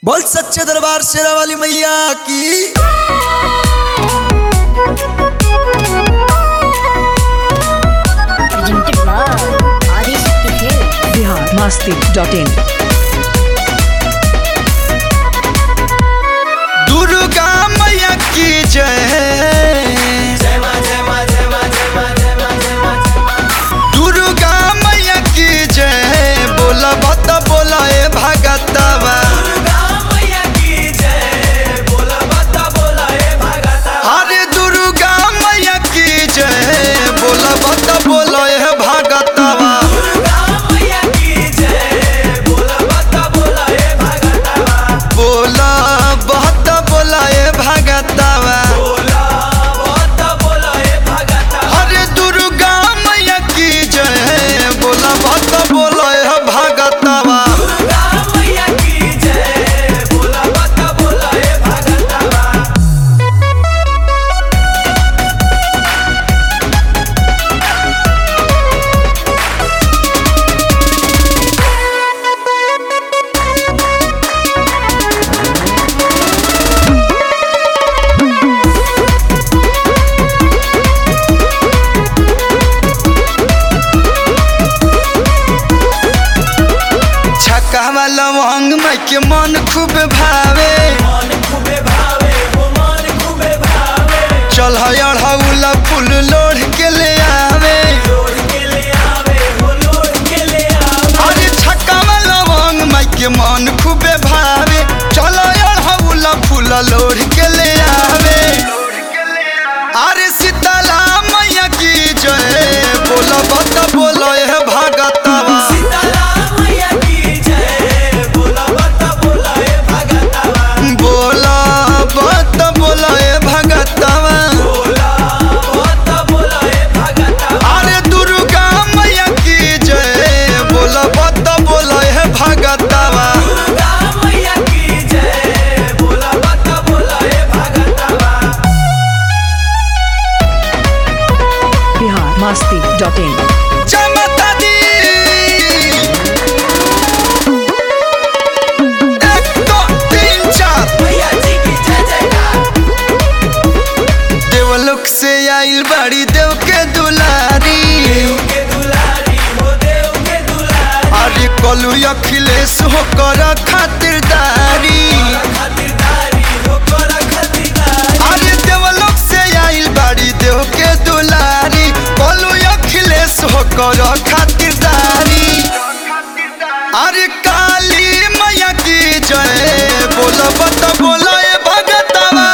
बोल सच्चे दरबार शेरा वाली मैया की presented by Adishakti Films. Bihar Masti dot in Durga मैया की जय दुर्गा मैया की जय बोला बत बोला ए भगतवा अरे दुर्गा मैया की जय बोला बत बोला ए भगतवा बोला बत बोला ए भगतवा अरे दुर्गा मैया की जय बोला बत बोला ए भगतवा छक्का वाला लवंग माई के मन खूब भावे चल अढ़ौला फूल लोढ़ के ले आवे अरे छक्का वाला लवंग माई के मन खूबे भावे चल अढ़ौला फूल लोढ़ के ले आवे अरे सीताला मैया की जय बोलो बत बोलो हे भगतवा बोला बत बोलो हे भगतवा अरे दुर्गा मैया की जय बोला बत बोलो हे भगतवा बिहार मस्ती डॉट इन जमता दी एक दो तीन चार देवलोक से आइल बड़ी देव के दुलारी अरे कलू अखिलेश हो कर खातिरदारी अरे देवलोक से आइल बड़ी देव के दुलारी कलू अखिलेश हो कर खातिरदारी अरे काली मैया की जय बोलो बत बोलो ए भगतवा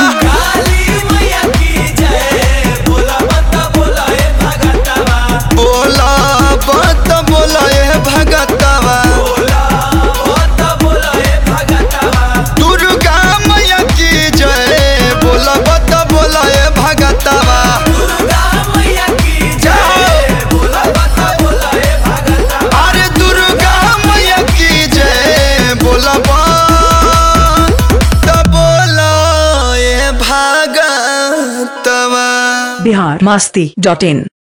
बोला बत बोलो ए भगतवा दुर्गा मैया की जय बोला बत बोलो ए भगतवा अरे दुर्गा मैया की जय बोला बत बोलो ए भगतवा बिहार मस्ती डॉट इन